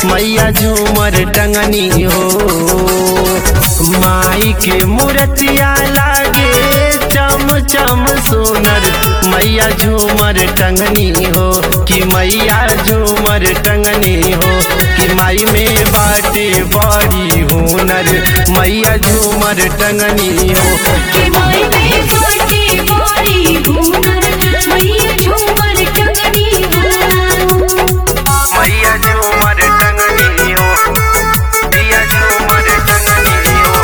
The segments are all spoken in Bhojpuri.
मैया झूमर टंगनी हो माई के मूर्तिया लागे चम चम सोनर मैया झूमर टंगनी हो कि मैया झूमर टंगनी हो कि माई में बाटे बड़ी हुनर मैया झूमर टंगनी हो कि माई में बाटे बड़ी हुनर मैया झूमर टंगनी हो मैया झूमर टंगनी हो मैया झूमर टंगनी हो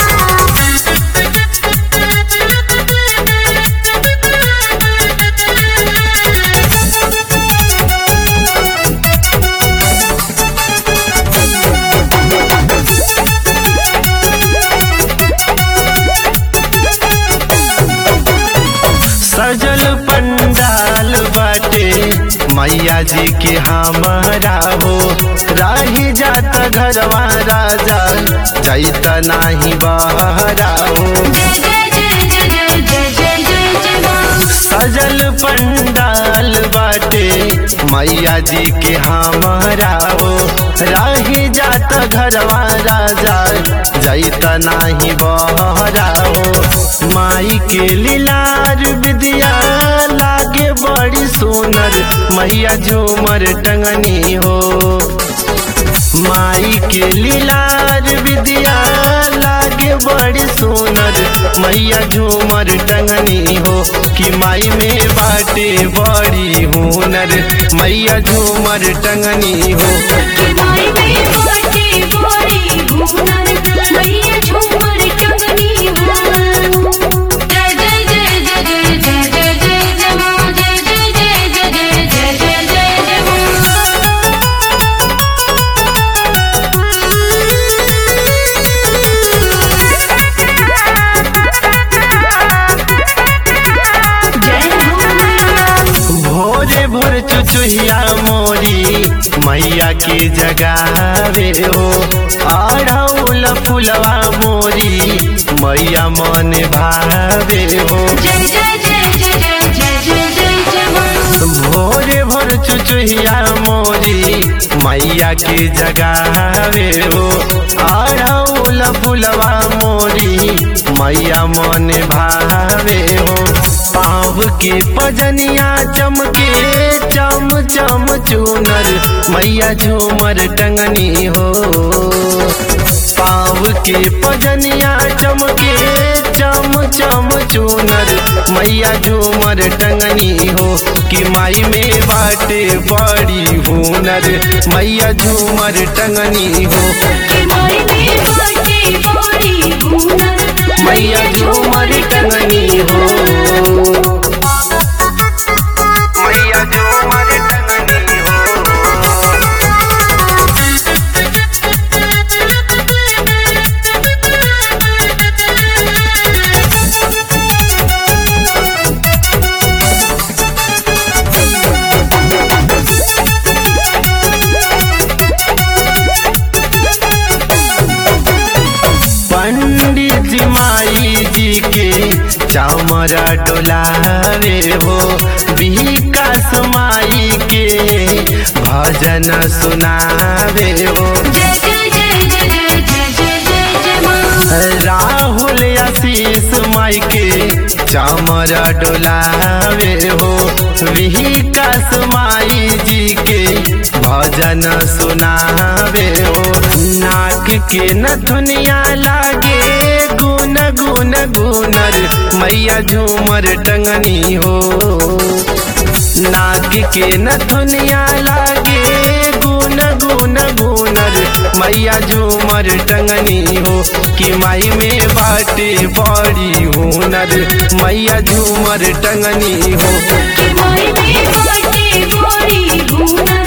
सजल पंडाल बाटे मैया जी के हमारा हो राही जात घरवा राजा जैत नाही बहरा हो जय जय जय जय जय जय जय जय माँ सजल पंडाल बाटे मैया जी के हमारा हो राही जात घरवा राजा जैत नाही बहरा हो माई के लीलार विद्या लागे बड़ी सुनर मैया झूमर टंगनी हो माई के लीलार विद्या लागे बड़ी सुनर मैया झूमर टंगनी हो कि माई में बाटे बड़ी हुनर मैया झूमर टंगनी हो कि माई में बाटे बड़ी हुनर मैया झूमर टंगनी हो जय जय जय जय जय जय जय जय जय माँ जय जय जय जय जय जय जय जय जय माँ जय हो मैया भोरे भोर चुचुहिया मोरी मैया के जगावे हो आढ़ौल फुलवा मोरी मैया मन भावे हो जय जय जय जय जय जय जय जय जय माँ भोरे भोर चुचुहिया मोरी मैया के जगावे हो आढ़ौल फुलवा मोरी मैया मन भावे हो पाँव के पजनिया चमके चम चम चूनर मैया झूमर टंगनी हो पाँव के पजनिया चमके चम चम चूनर मैया झूमर टंगनी हो कि माई में बाटे बड़ी हुनर मैया झूमर टंगनी हो कि माई में बाटे बड़ी हुनर मैया झूमर टंगनी हो मैया झूमर टंगनी हो पंडित जी माई जी के चामरा डोलावे हो विकास माई के भजन सुनावे हो जय जय जय जय जय जय जय जय जय माँ राहुल आशीष माई के चामरा डोलावे हो विकास माई जी के भजन सुनावे हो नाक के न दुनिया लागे गुन गुन गुनर मैया झूमर टंगनी हो नाक के न दुनिया लागे गुन गुन गुनर मैया झूमर टंगनी हो कि माई में बाटे बड़ी हुनर मैया झूमर टंगनी हो कि माई में बाटे बड़ी हुनर